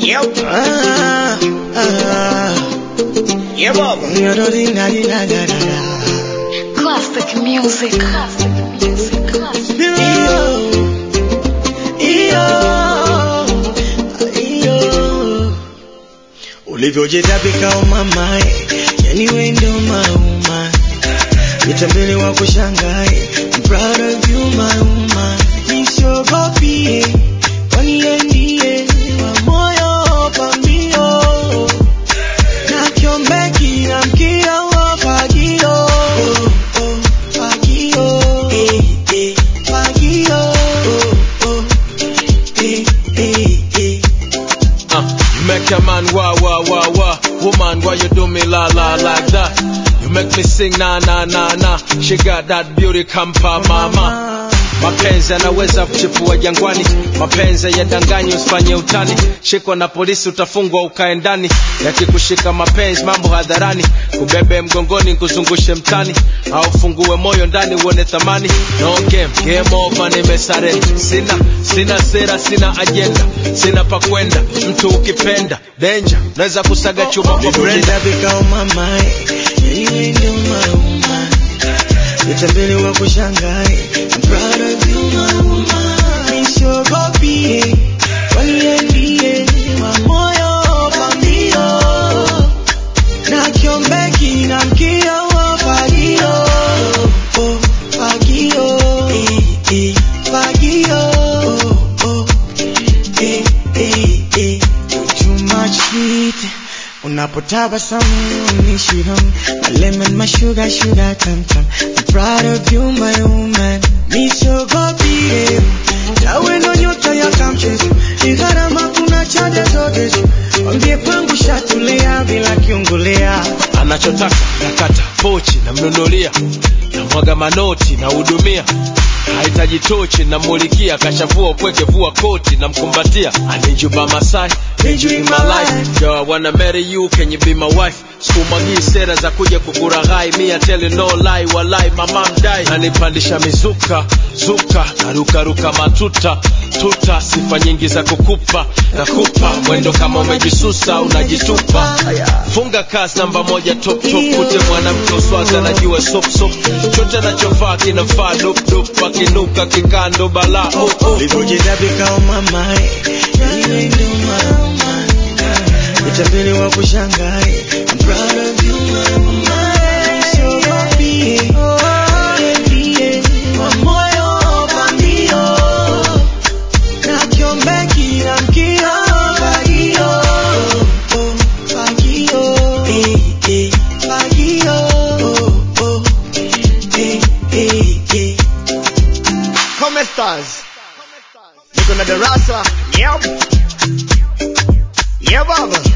Yep. Ah, ah, Yeah, Baba. da-da-dee-da-dee-da-da-da-da. Classic music. Classic music. Classic. Iyo, iyo, iyo. ulivyojitabika umamae yani wendo mauma mitambele wa kushangae I'm proud of you mauma nisiogopie kwani yeye ndiye wa moyo pambio na kiombeki na mkia wa fagio oh, oh, fagio eh, eh, fagio oh, oh, eh, eh, eh. Uh, you make a man wah wah wah wah. Woman, why you do me la la like that? You make me sing na na na na. She got that beauty kampa mama. Mapenzi yanaweza kuchipua jangwani, mapenzi yadanganyi, usifanye utani. Shikwa na polisi utafungwa ukae ndani, yakikushika mapenzi mambo hadharani, kubebe mgongoni kuzungushe mtani, au fungue moyo ndani uone thamani. No game, game over, nimesare. Sina sina sera, sina ajenda, sina pa kwenda. Mtu ukipenda danger, naweza kusaga chuma kwa brenda. ulivyojitabika umamae yani wendo mauma mitambele wa kushangae I'm proud of you mauma nisiogopie kwani yeye ndiye wa moyo pambio na kiombeki na mkia wa fagio oh, fagio eh, eh, fagio oh, oh, eh, eh, eh. Too much sweet unapotabasamu unishiham my lemon my sugar sugar tam tam I'm proud of you my woman nisogopie tawe ndo nyota ya kamchezo ni gharama kuna chade zote wambie kwangu shatulia bila kiungulia anachotaka nakata pochi namnunulia namwaga manoti nahudumia hahitaji tochi namulikia kashavua upweke vua koti namkumbatia anijuba masai Need you in my life Yo, I wanna marry you, can you be my wife? Sikumwagii sera za kuja kukuraghai Me I tell you no lie, walai mama mdai Nanipandisha mizuka, zuka Narukaruka matuta, tuta Sifa nyingi za kukupa, nakupa Mwendo kama umejisusa, unajitupa Funga kasi namba moja top top Kute mwanamke uswazi anajua sop sop Chote anachovaa kinafaa dop dop Akinuka kikando bala oh, oh. ulivyojitabika umamae yani wendo mauma mitambele wa kushangae I'm proud of you mauma nisogopie yeye ndiye wa moyo pambio na kiombeki na mkia fagio oh, fagio eh, eh, fagio oh, oh, eh, eh, eh. Come stars. Niko na darasa. Yep. Yeah, Baba.